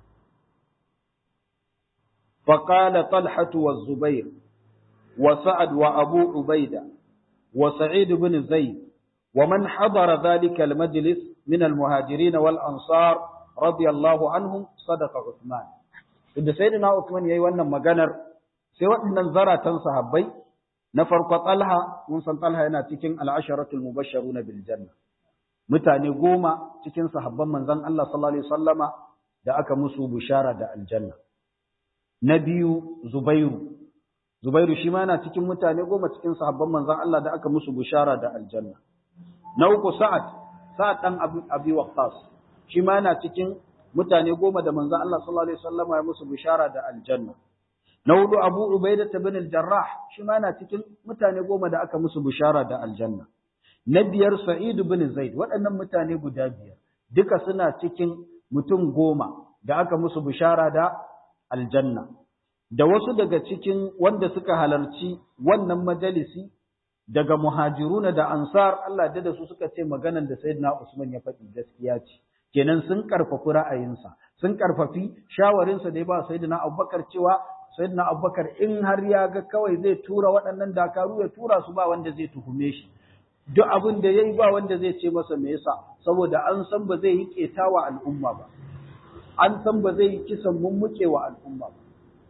فقال طلحة والزبير وسعد وأبو عبيدة وسعيد بن زيد ومن حضر ذلك المجلس من المهاجرين والأنصار رضي الله عنهم صدق عثمان inda sayyidina Uthman yayi wannan maganar sai waɗannan zaratan sahabbai na farko Talha mun san Talha yana cikin al-asharatul mubashsharuna bil janna mutane goma cikin sahabban manzon Allah sallallahu alaihi wasallama da aka musu bishara da aljanna na biyu Zubairu Zubairu shi ma yana cikin mutane goma cikin sahabban manzon Allah da aka musu bishara da aljanna na uku Sa'ad Sa'ad dan Abi Waqqas shi ma yana cikin mutane goma da manzon Allah sallallahu alaihi wasallam ya musu bishara da aljanna na hudu Abu Ubaidah ibn al-Jarrah shi ma yana cikin mutane goma da aka musu bishara da aljanna na biyar Sa'id ibn Zaid waɗannan mutane guda biyar duka suna cikin mutum goma da aka musu bishara da aljanna da wasu daga cikin wanda suka halarci wannan majalisi daga muhajiruna da ansar Allah da su suka ce maganan da Sayyidina Usman ya faɗi gaskiya ce kenan sun karfafi ra'ayinsa sun karfafi shawarinsa da ya ba sayyidina Abubakar cewa sayyidina abubakar in har ya ga kawai zai tura waɗannan dakaru ya tura su ba wanda zai tuhume shi duk abin da yayi ba wanda zai ce masa me yasa saboda an san ba zai yi ketawa al'umma ba an san ba zai yi kisan mummuke wa al'umma ba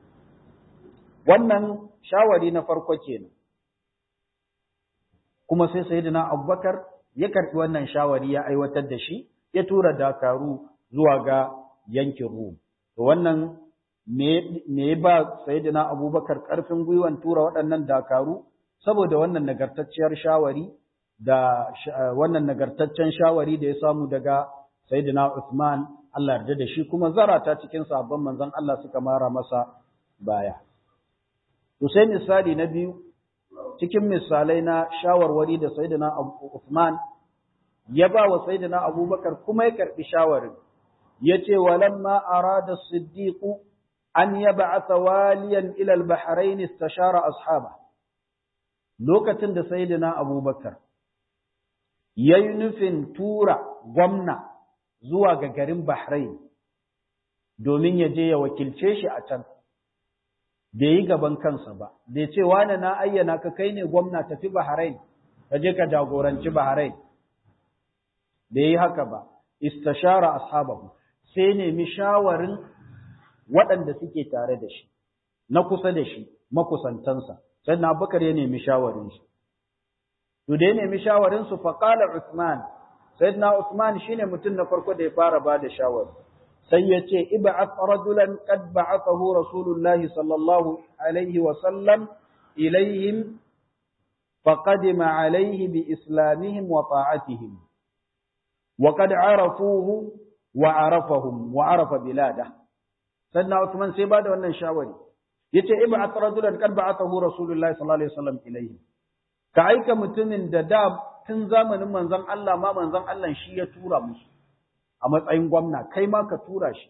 wannan shawari na farko kenan kuma sai sayyidina abubakar ya karɓi wannan shawari ya aiwatar da shi ya tura dakaru zuwa ga yankin rum to wannan me ya ba sayyidina abubakar ƙarfin gwiwan tura waɗannan dakaru saboda wannan nagartacciyar shawari da wannan nagartaccen shawari da ya samu daga sayyidina Uthman Allah yarda da shi kuma zarata cikin sahabban manzon Allah suka mara masa baya to sai misali na biyu cikin misalai na shawarwari da sayyidina Uthman ya ba wa sayyidina Abubakar kuma ya karbi shawarin yace walamma arada as-siddiq an yab'atha waliyan ila al-bahrain istashara ashaba lokacin da sayyidina Abubakar yayi nufin tura gwamna zuwa ga garin Bahrain domin ya je ya wakilce shi a can bai yi gaban kansa ba bai ce wani na ayyana ka kai ne gwamna tafi Bahrain ka je ka jagoranci Bahrain bai yi haka ba istashara ashabahu sai nemi shawarin waɗanda suke tare da shi na kusa da shi makusantansa sai na Abubakar ya nemi shawarin shi to da ya nemi shawarin su fa qala Uthman sayyidina Uthman shine mutum na farko da ya fara bada shawari sai ya ce ib'ath rajulan qad ba'athahu rasulullah sallallahu alaihi wa sallam ilaihim faqadima alaihi bi islamihim wa ta'atihim wa qad arafuhu wa arafahum wa arafa biladah sayyidina Uthman sai bada wannan shawari yace ib'ath rajulan qad ba'athahu rasulullah sallallahu alaihi wa sallam ilaihim ka aika mutumin da da tun zamanin manzon Allah ma manzon Allah shi ya tura musu a matsayin gwamna kai ma ka tura shi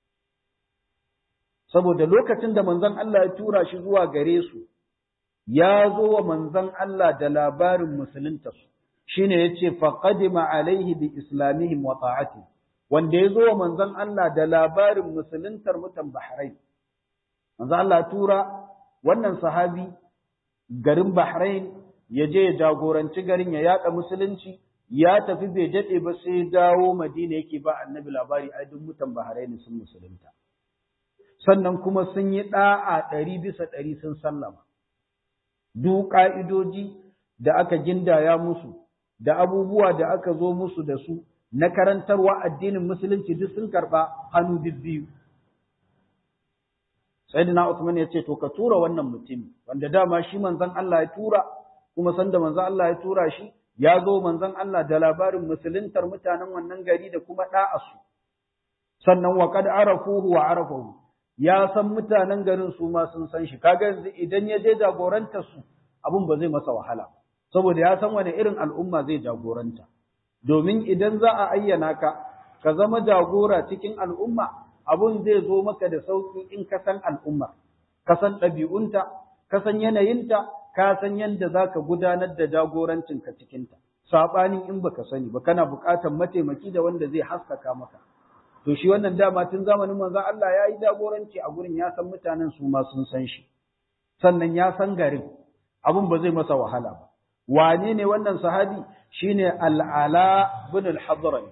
saboda lokacin da manzon Allah ya tura shi zuwa gare su ya zo wa manzon Allah da labarin musulunta su shine yace faqadima alaihi bi islamihim wa ta'ati wanda ya zo wa manzon Allah da labarin musuluntar mutan Bahrain manzon Allah tura wannan sahabi garin Bahrain ya je ya jagoranci garin ya yada musulunci ya tafi bai daɗe ba sai dawo Madina yake ba annabi labari ai duk mutan Bahrain sun musulunta sannan kuma sun yi da'a ɗari bisa ɗari sun sallama duk ƙa'idoji da aka gindaya musu da abubuwa da aka zo musu da su na karantarwa addinin musulunci duk sun karɓa hannu biyu Sayyidina Uthman ya ce to ka tura wannan mutumi wanda dama shi manzon Allah ya tura kuma sanda manzon Allah ya tura shi ya zo manzon Allah da labarin musuluntar mutanen wannan gari da kuma da'asu sannan wa kad arafuhu wa arafahu ya san mutanen garin su ma sun san shi kaga yanzu idan ya je jagorantar su abun ba zai masa wahala saboda ya san wani irin al'umma zai jagoranta domin idan za a ayyana ka ka zama jagora cikin al'umma abun zai zo maka da sauki in ka san al'umma ka san ɗabi'unta ka san yanayinta ka san yadda za ka gudanar da jagorancinka cikinta, saɓanin in baka sani ba kana buƙatar mataimaki da wanda zai haskaka maka. To shi wannan dama tun zamanin manzon Allah ya yi jagoranci a gurin ya san mutanen su ma sun san shi, sannan ya san garin, abin ba zai masa wahala ba. Wane ne wannan sahabi? Shine Al'ala bin al-Hadrami.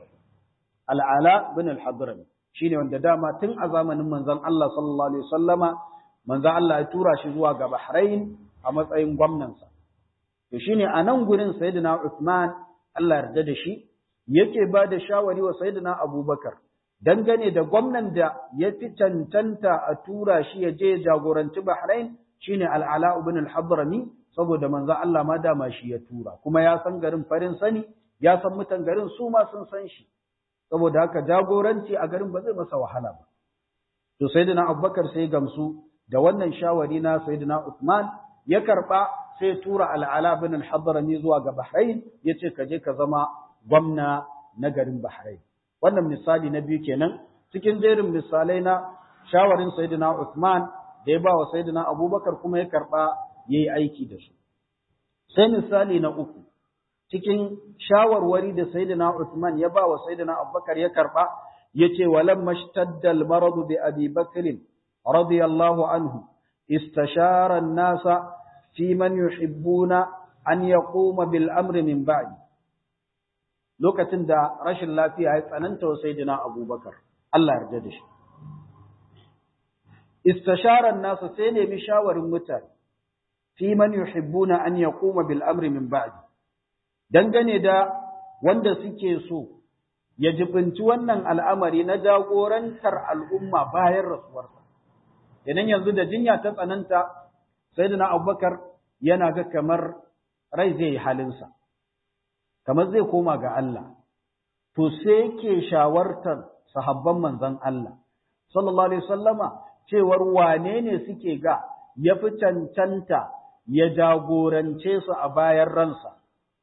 Al'ala bin al-Hadrami. Shine wanda dama tun a zamanin manzon Allah sallallahu alaihi wasallama manzon Allah ya tura shi zuwa ga Bahrain a matsayin gwamnansa. To shine a nan gurin Sayyidina Uthman Allah yarda da shi yake ba da shawari wa Sayyidina Abubakar dangane da gwamnan da ya fi cancanta a tura shi ya je jagoranci Bahrain shine Al-Ala ibn al-Hadrami saboda manzo Allah ma dama shi ya tura kuma ya san garin farin sani ya san mutan garin su ma sun san shi saboda haka jagoranci a garin ba zai masa wahala ba to Sayyidina Abubakar sai gamsu da wannan shawari na Sayyidina Uthman ya karba sai tura al'ala bin al-hadrami zuwa ga Bahrain yace ka je ka zama gwamna na garin Bahrain wannan misali na biyu kenan cikin jerin misalai na shawarin sayyidina Uthman da ya ba wa sayyidina Abubakar kuma ya karba yayi aiki da su sai misali na uku cikin shawarwari da sayyidina Uthman ya ba wa sayyidina Abubakar ya karba yace walamma mashtadda al-marad bi Abi Bakr radiyallahu anhu istashara an-nasa fi man yuhibbuna an yaquma bil amri min ba'di lokacin da rashin lafiya ya tsananta wa sayyidina Abubakar Allah yarda da shi istashara an-nasa sai nemi shawarin mutane fi man yuhibbuna an yaquma bil amri min ba'di dangane da wanda suke so ya jibinci wannan al'amari na jagorantar al'umma bayan rasuwarsa idan yanzu da jinya ta tsananta sayyidina Abubakar yana ga kamar rai zai yi halinsa kamar zai koma ga Allah to sai yake shawartar sahabban manzon Allah sallallahu alaihi wasallama cewar wane ne suke ga ya fi cancanta ya jagorance su a bayan ransa.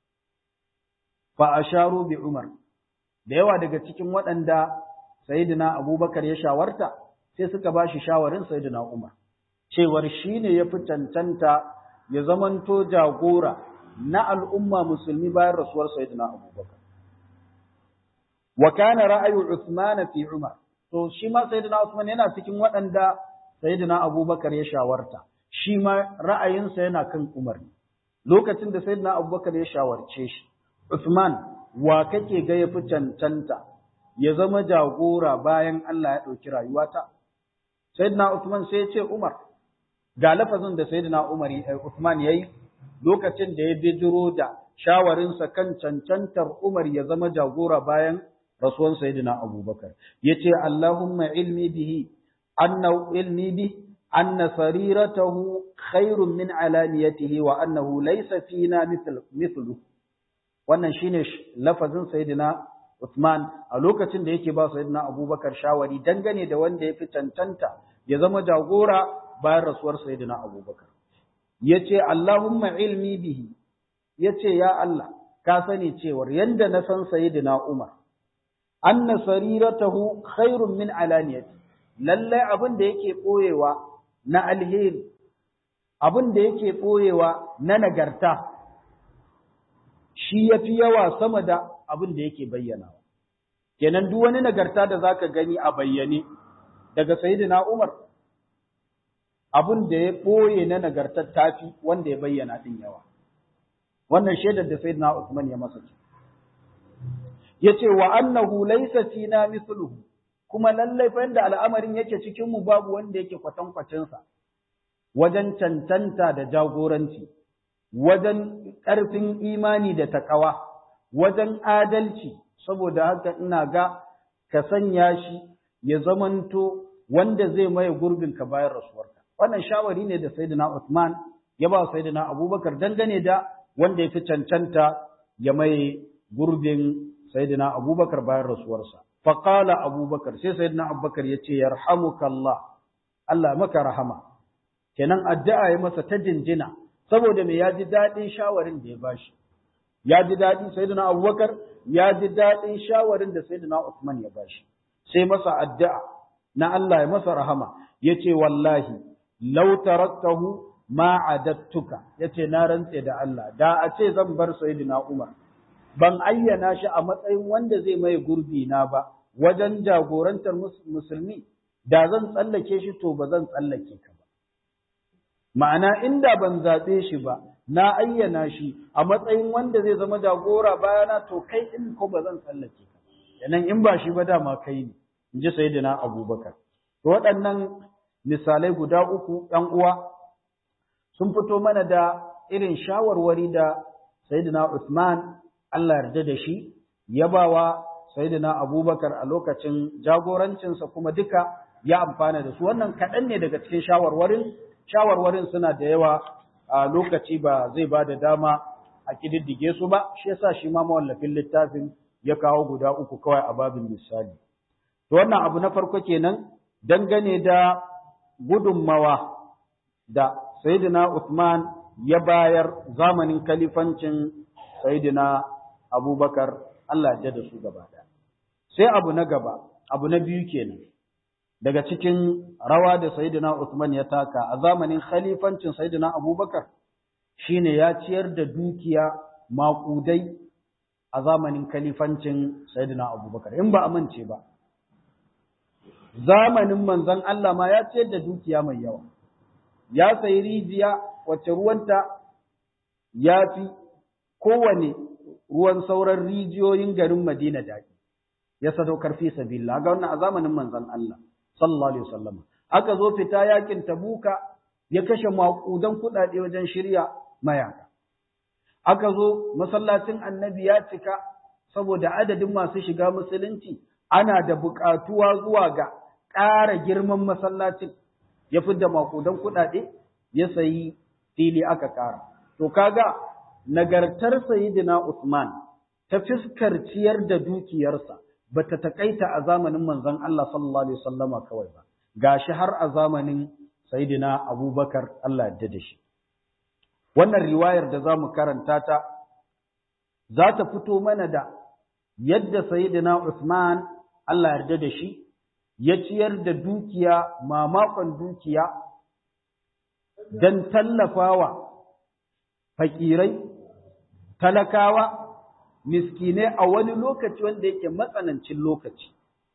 Fa a sharo bi Umar, da yawa daga cikin waɗanda Sayyidina Abubakar ya shawarta, sai suka ba shi shawarin Sayyidina Umar, cewar shi ne ya fi cancanta ya zamanto jagora na al'umma musulmi bayan rasuwar Sayyidina Abubakar. Wa kana ra'ayu Uthman fi Umar, to shi ma Sayyidina Uthman yana cikin waɗanda Sayyidina Abubakar ya shawarta. shi ma ra'ayinsa yana kan Umar. Lokacin da Sayyidina Abubakar ya shawarce shi, Usman, wa kake ga ya fi cancanta ya zama jagora bayan Allah ya ɗauki rayuwata? Sayyidina Usman sai ya ce Umar, ga lafazin da Sayyidina Umar Usman ya yi lokacin da ya bijiro da shawarinsa kan cancantar Umar ya zama jagora bayan rasuwan Sayyidina Abubakar. Ya ce, Allahumma ilmi bihi, anna ilmi bihi, أن سريرته خير من علانيته وأنه ليس فينا مثل مثله wannan shine lafazin sayyidina Uthman a lokacin da yake ba sayyidina Abubakar shawari dangane da wanda ya fi cancanta ya zama jagora bayan rasuwar sayyidina Abubakar yace Allahumma ilmi bihi yace ya Allah ka sani cewar yanda na san sayyidina Umar anna sariratahu khairun min alaniyati lallai abin da yake boyewa na alheri abin da yake ɓoyewa na nagarta shi ya fi yawa sama da abin da yake bayyanawa kenan duk wani nagarta da zaka gani a bayyane daga sayyidina Umar abin da ya ɓoye na nagartar tafi wanda ya bayyana din yawa wannan shaidar da sayyidina Usman ya masa ce yace wa annahu laysa fina mithluhu kuma lallai fa yanda al'amarin yake cikin mu babu wanda yake kwatankwacin sa wajen cancanta da jagoranci wajen ƙarfin imani da takawa wajen adalci saboda haka ina ga ka sanya shi ya zamanto wanda zai maye gurbin ka bayan rasuwarka wannan shawari ne da sayyidina Uthman ya ba sayyidina Abubakar dangane da wanda ya fi cancanta ya maye gurbin sayyidina Abubakar bayan rasuwarsa faqala Abubakar sai sayyidina Abubakar ya ce yarhamukallah Allah maka rahama kenan addu'a ya masa ta jinjina saboda me ya ji daɗin shawarin da ya bashi ya ji daɗi sayyidina Abubakar ya ji daɗin shawarin da sayyidina Uthman ya bashi sai masa addu'a na Allah ya masa rahama yace wallahi law taraktahu ma adattuka yace na rantse da Allah da a ce zan bar sayyidina Umar ban ayyana shi a matsayin wanda zai mai gurbi na ba wajen jagorantar musulmi da zan tsallake shi to ba zan tsallake ka ba ma'ana inda ban zaɓe shi ba na ayyana shi a matsayin wanda zai zama jagora bayana to kai in ko ba zan tsallake ka yanan in ba shi ba dama kai ne in ji sayyidina abubakar to waɗannan misalai guda uku ɗan uwa sun fito mana da irin shawarwari da sayyidina Usman Allah yarda da shi ya bawa sayyidina Abubakar a lokacin jagorancinsa kuma duka ya amfana da su wannan kaɗan ne daga cikin shawarwarin shawarwarin suna da yawa a lokaci ba zai ba da dama a kididdige su ba shi yasa shi ma mawallafin littafin ya kawo guda uku kawai a babin misali to wannan abu na farko kenan dangane da gudunmawa da sayyidina Uthman ya bayar zamanin kalifancin sayyidina Abubakar Allah ya da su gaba ɗaya sai abu na gaba abu na biyu kenan daga cikin rawa da Sayyidina Uthman ya taka a zamanin khalifancin Sayyidina Abubakar shine ya ciyar da dukiya maƙudai a zamanin khalifancin Sayyidina Abubakar in ba amince ba zamanin manzon Allah ma ya ciyar da dukiya mai yawa ya sayi rijiya wacce ruwanta ya fi kowane ruwan sauran rijiyoyin garin Madina daɗi ya sadaukar fi sabilillah ga wannan a zamanin manzon Allah sallallahu alaihi wasallam aka zo fita yakin Tabuka ya kashe maƙudan kuɗaɗe wajen shirya mayaka aka zo masallacin annabi ya cika saboda adadin masu shiga musulunci ana da buƙatuwa zuwa ga ƙara girman masallacin ya fidda maƙudan kuɗaɗe ya sayi fili aka ƙara to kaga nagartar sayyidina Usman ta fiskar ciyar da dukiyarsa bata takaita a zamanin manzon Allah sallallahu alaihi wasallama kawai ba gashi har a zamanin sayyidina Abubakar Allah ya da shi wannan riwayar da zamu karanta ta za ta fito mana da yadda sayyidina Usman Allah ya yarda da shi ya ciyar da dukiya mamakon dukiya dan tallafawa fakirai talakawa miskinai a wani lokaci wanda yake matsanancin lokaci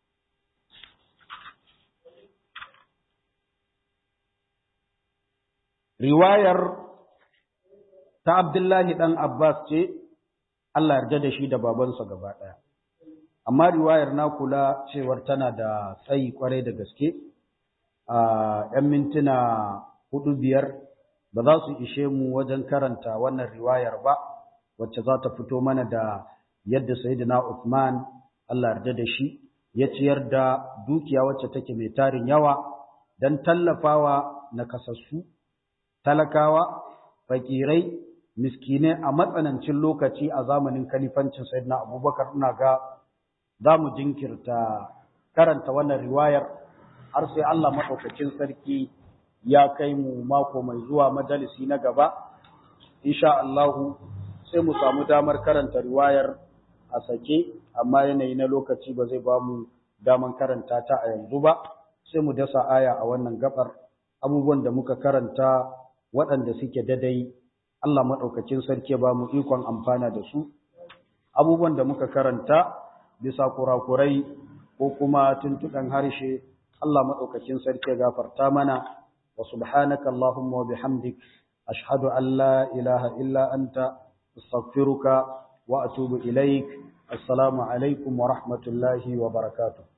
riwayar ta Abdullahi ɗan Abbas ce, Allah yarda da shi da babansa gaba ɗaya. Amma riwayar na kula cewar tana da tsayi kwarai da gaske, a ‘yan mintuna hudu biyar ba za su ishe mu wajen karanta wannan riwayar ba, wacce za ta fito mana da yadda Sayyidina Uthman Allah yarda da shi ya ciyar da dukiya wacce take mai tarin yawa don tallafawa na kasassu. talakawa, fakirai, miskinai a matsanancin lokaci a zamanin kalifancin Sayyidina Abubakar ina ga za mu jinkirta karanta wannan riwayar har sai Allah maɗaukacin sarki ya kai mu mako mai zuwa majalisi na gaba. Insha Allahu sai mu samu damar karanta riwayar a sake, amma yanayi na lokaci ba zai ba mu daman karanta ta a yanzu ba, sai mu dasa aya a wannan gabar abubuwan da muka karanta waɗanda suke dadai Allah maɗaukacin sarki ba mu ikon amfana da su abubuwan da muka karanta bisa kurakurai ko kuma tuntuɗan harshe Allah maɗaukacin sarki gafarta mana wa subhanaka Allahumma wa bihamdik ashhadu an la ilaha illa anta astaghfiruka wa atubu ilaik assalamu alaikum wa rahmatullahi wa barakatuh